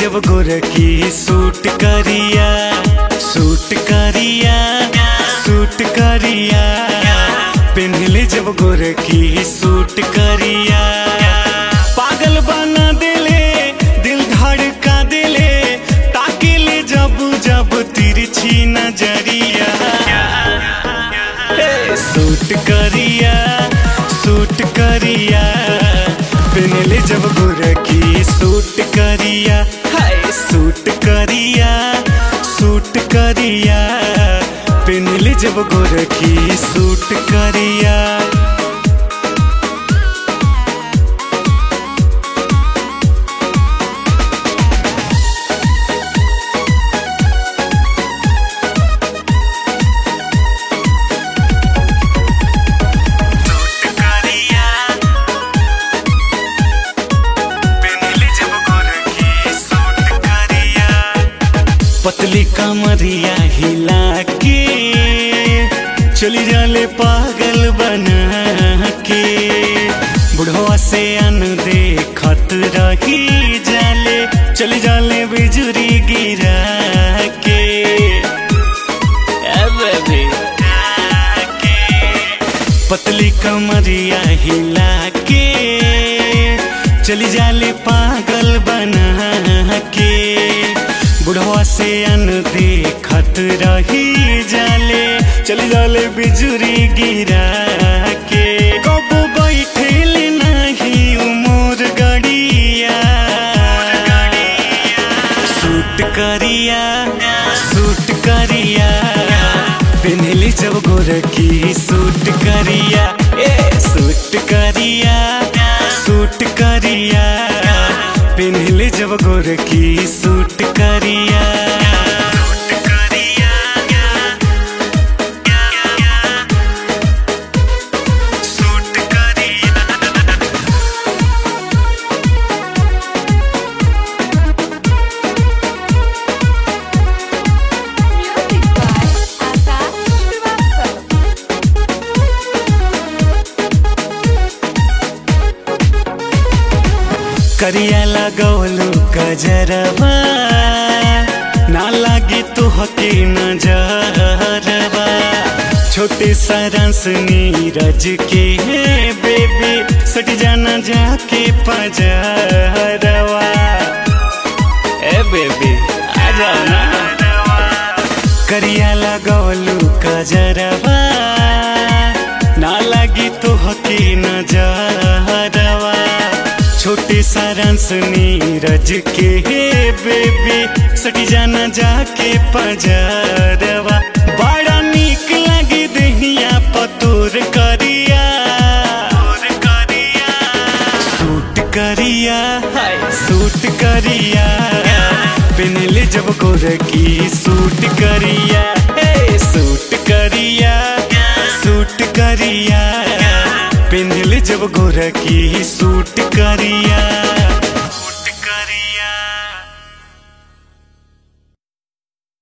जब गोरखी सूट करिया सूट करिया सूट करिया पेन्हले जब गोरखी सूट करिया पागल बना दिले दिल धड़का दिले ताकिले जब जब तिरछी नजरिया हे, सूट करिया सूट करिया पेनले जब गोरखी सूट करिया हाय सूट करिया सूट करिया पेनले जब गोरखी सूट करिया करिया पेनले जब गोरखी सूट करिया पतली कमरिया हिला के चली जाले पागल बना के बुढ़वा से अन देखत रही जाले चली जाले बिजुरी गिरा के ए बेबी पतली कमरिया हिला के चली जाले पागल बना के बुढ़वा से अन देखत रही जाले चली जाले बिजुरी गिरा के कबो बैठेल नहीं उमर गड़िया सूट करिया सूट करिया पेन्हले जब गोरखी सूट करिया ए सूट करिया सूट करिया पेन्हले जब गोरखी सूट करिया सूट करिया Music by Akash Srivastava. करिया लगौलू गजरबा ना लागे तो हके नजरबा छोटे सारंस नीरज के बेबी सट जाना जाके पजरवा ए बेबी आ जाओ ना करिया लगौलू गजरबा ना लगी तो हकी नजरवा छोटे सारंस नीरज के बेबी सटी जाना जाके पजरवा बड़ा नीक लगी दहिया पतोर करिया सूट करिया हाय सूट करिया पेनले जब गोरखी सूट करिया हे सूट करिया सूट करिया पेनले जब गोरखी सूट करिया